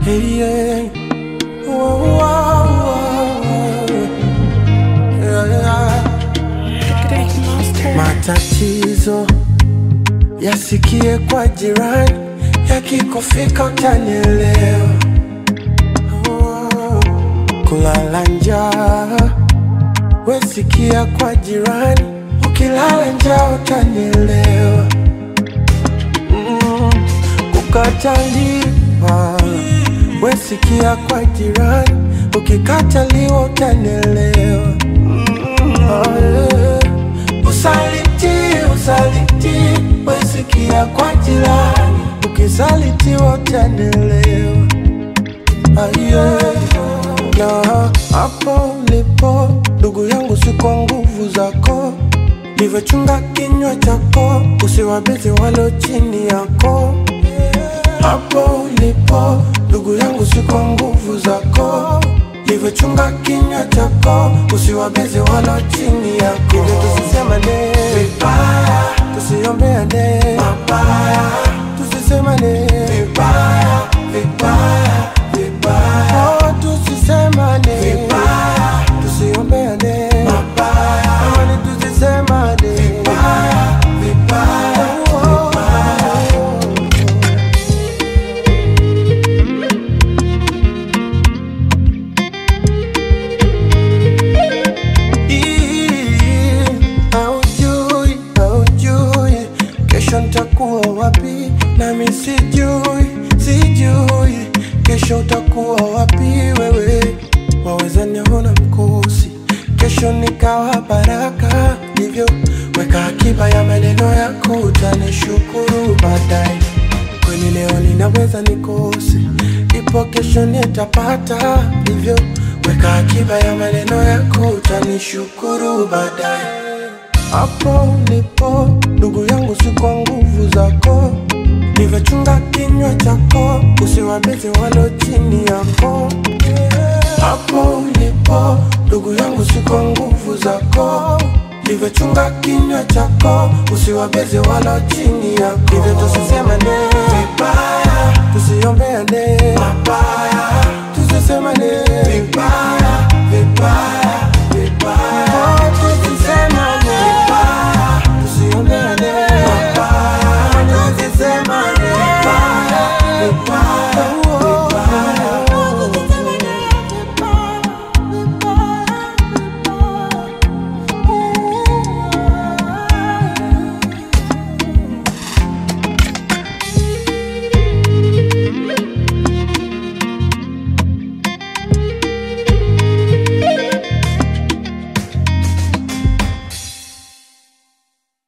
Hey, yeah. Whoa, whoa, whoa. Yeah, yeah. Matatizo yasikie kwa jirani, yakikufika utanielewa. Oh, Kulala njaa wesikia kwa jirani, ukilala njaa utanielewa. Mm, Kukataliwa wesikia kwa jirani, ukikataliwa utanielewa. Oh, yeah. Usaliti, usaliti, wesikia kwa jirani, ukisalitiwa utanielewa. Aye, na hapo ulipo ndugu yangu, si kwa nguvu zako, livyochunga kinywa chako, usiwabezi walo chini yako. Hapo ulipo ndugu yangu, si kwa nguvu zako, livyochunga kinywa chako, usiwabezi walo chini yako. Hivyo tusisemane vibaya, tusiombeane mabaya, tusisemane vibaya, vibaya, vibaya. Oh, tusisemane vibaya, tusiombeane mabaya, amani tusisemane vibaya, vibaya, oh, vibaya. Ii, Haujui, haujui kesho nitakuwa wapi, nami sijui, sijui kesho utakuwa wapi wewe. Waweza niona mkosi, kesho nikawa baraka, hivyo weka akiba ya maneno yako, utanishukuru baadaye. Kweli leo ninaweza nikose, ipo kesho nitapata, hivyo weka akiba ya maneno yako, utanishukuru baadaye. Hapo ulipo ndugu yangu, si kwa nguvu zako, livyochunga kinywa chako, usiwabezi walo chini yako. Hapo ulipo ndugu yangu, si kwa nguvu zako, livyochunga kinywa chako, usiwabezi walo chini yako. Hivyo tusisemane vibaya, tusiombeane mabaya, tusisemane vibaya, vibaya, vibaya. Oh, tusisemane vibaya, tusiombeane mabaya, tusisemane vibaya, vibaya.